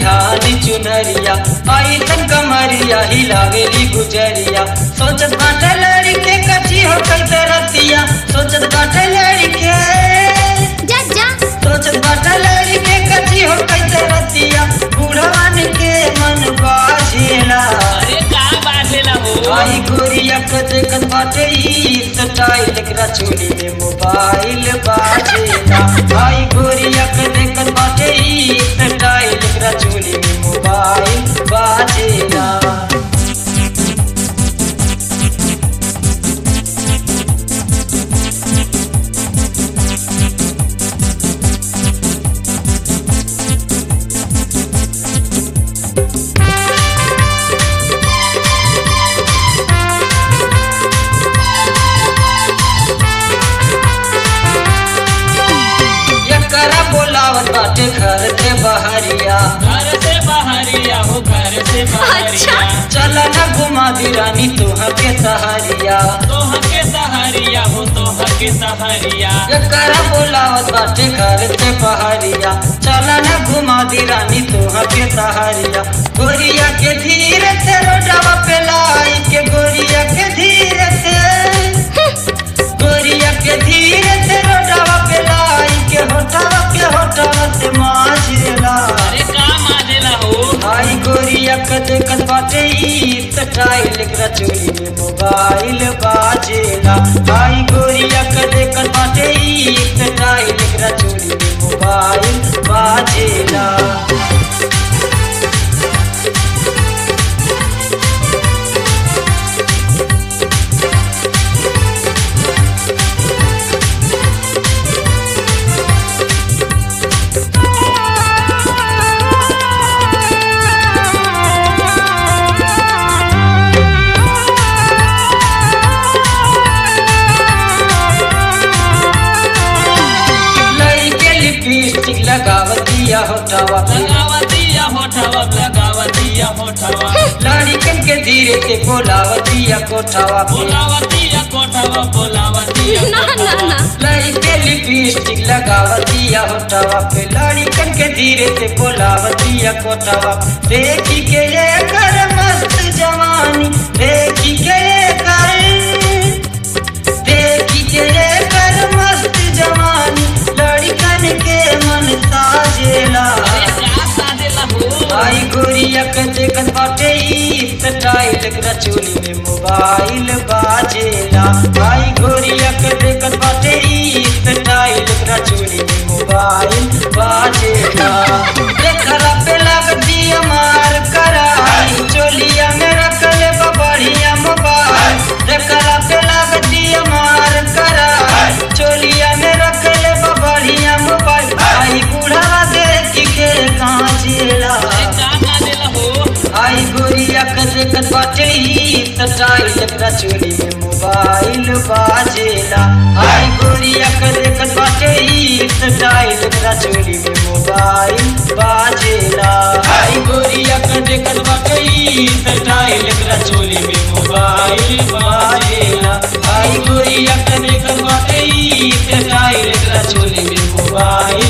ठानी चुनरिया आई तन कमरिया हिलावेली गुजरिया सोचत बाटे लड़के कची हो कैसे रतिया सोचत बाटे लड़के जा जा सोचत बाटे लड़के कची हो कैसे रतिया बुढ़वन के मन बाजेला अरे का बाजेला हो आई गोरिया के देखत बाटे ई स्टाइल एकरा चोली में मोबाइल बाजेला आई गोरिया के देखत बाटे ई स्टाइल एकरा चोली में मोबाइल बाजेला एकरा बोलावत बाटे घर के बहरिया घर से बाहरिया हो घर से बाहरिया चल न घुमा दी रानी तोह के सहारिया तोह के सहारिया हो तोह के सहारिया एकरा बोलावत बाटे घर के बहरिया चल न घुमा दी रानी तोह के सहारिया गोरिया के धीरे से रोडवा पे लाई के गोरिया के धीरे से गोरिया के धीरे से रोडवा पे लाई के होटवा के होटवा से माछेला अरे का माजेला हो आई गोरिया के देखत बाटे ई स्टाइल एकरा चोली में मोबाइल बाजेला आई गोरिया के देखत बाटे ई स्टाइल एकरा चोली में मोबाइल बाजेला लड़के लिपस्टिक लगावतिया होठवा पे लगावतिया होठवा लगावतिया होठवा लड़कन के धीरे से बोलावतिया कोठवा पे बोलावतिया कोठवा बोलावतिया ना ना ना लड़के लिपस्टिक लगावतिया होठवा पे लड़कन के धीरे से बोलावतिया कोठवा पे। देखी के ये कर मस्त जवानी देखी के ये कर देखी के ये कर मस्त जवानी लड़कन के मन ताजेला अरे का साजेला हो आई गोरिया के देखत बाटे ई स्टाइल एकरा चोली में मोबाइल बाजेला आई गोरिया के देखत बाटे ई स्टाइल एकरा चोली में मोबाइल बाजेला देखरा पे लगती मार कराई चोलिया में रखले बा बढ़िया मोबाइल देखरा पे लगती मार कराई चोलिया में रखले बा बढ़िया मोबाइल आई बूढ़ा देख के कांचेला अरे का माजेला हो आई गोरिया के देखत बाटे ई स्टाइल एकरा चोली में मोबाइल बाजेला आई गोरिया के देखत बाटे ई स्टाइल एकरा चोली में मोबाइल बाजेला आई गोरिया के देखत बाटे ई स्टाइल एकरा चोली में मोबाइल बाजेला आई गोरिया के देखत बाटे ई स्टाइल एकरा चोली में मोबाइल